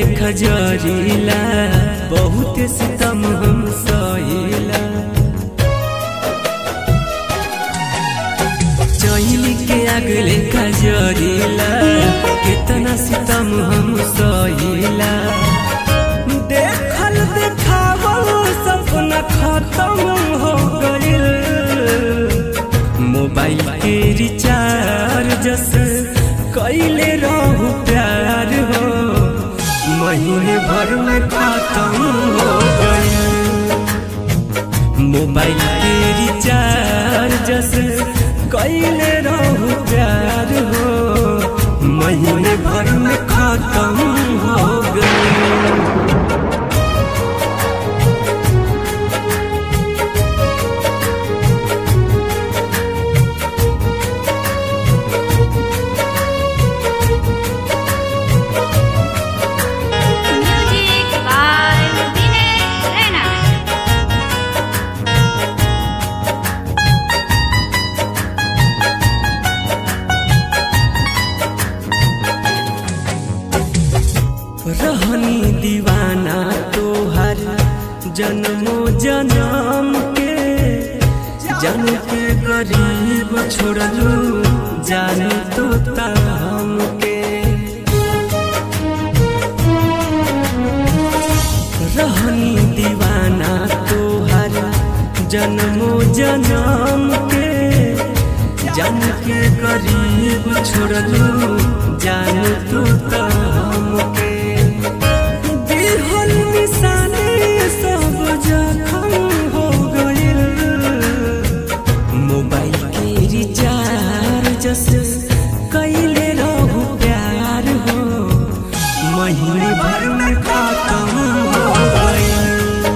लेखा जरीला बहुत सितम हम सहिला चैली के आग लेखा जरीला कितना सितम हम सहिला देखल देखावल सपना खत्म हो गइल मोबाइल के रिचार्ज से कैले रहू प्यार हो महीने भर में खत्म हो गइल मोबाइल के रिचार्ज से कैले रहू प्यार हो महीने भर में खत्म हो गइल Music by Dinesh Rena. रहनी दीवाना तोहर जन्मो जन्म के जन के गरीब छोड़लू जान तो हम के रहनी दीवाना तोहर जन्मो जन्म के जन के गरीब छोड़लू जान तू तो हमके दिहल निशाने सब जखम हो गइल मोबाइल के रिचार्ज से कैले रहू प्यार हो महीने भर में खत्म हो गइल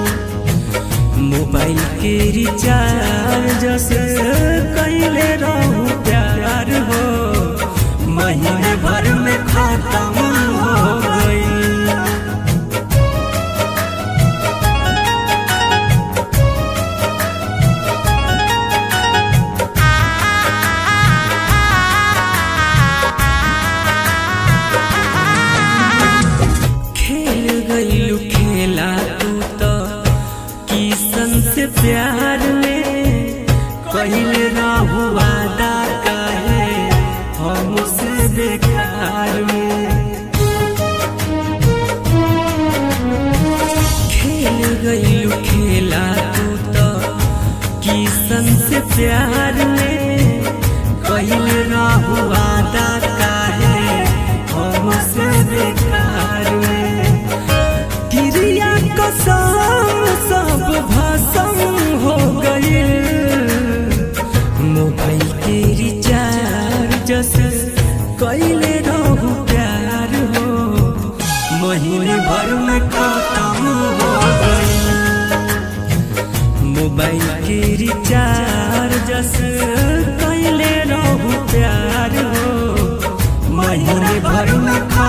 मोबाइल के रिचार्ज से कैले रहू प्यार हो महीने भर में खत्म हो गइल खेल गईलू खेला तू तो किसन से प्यार में कहले रहू वादा काहे हमसे बेकार में खेल गईलू खेला तू तो किसन से प्यार में कहले रहू वादा काहे हमसे बेकार में गिरिया कसम सब भसम हो गइल मोबाइल के रिचार्ज से कैले रहू प्यार हो महीने भर में खत्म हो गइल मोबाइल के रिचार्ज से कैले रहू प्यार हो महीने भर में खत्म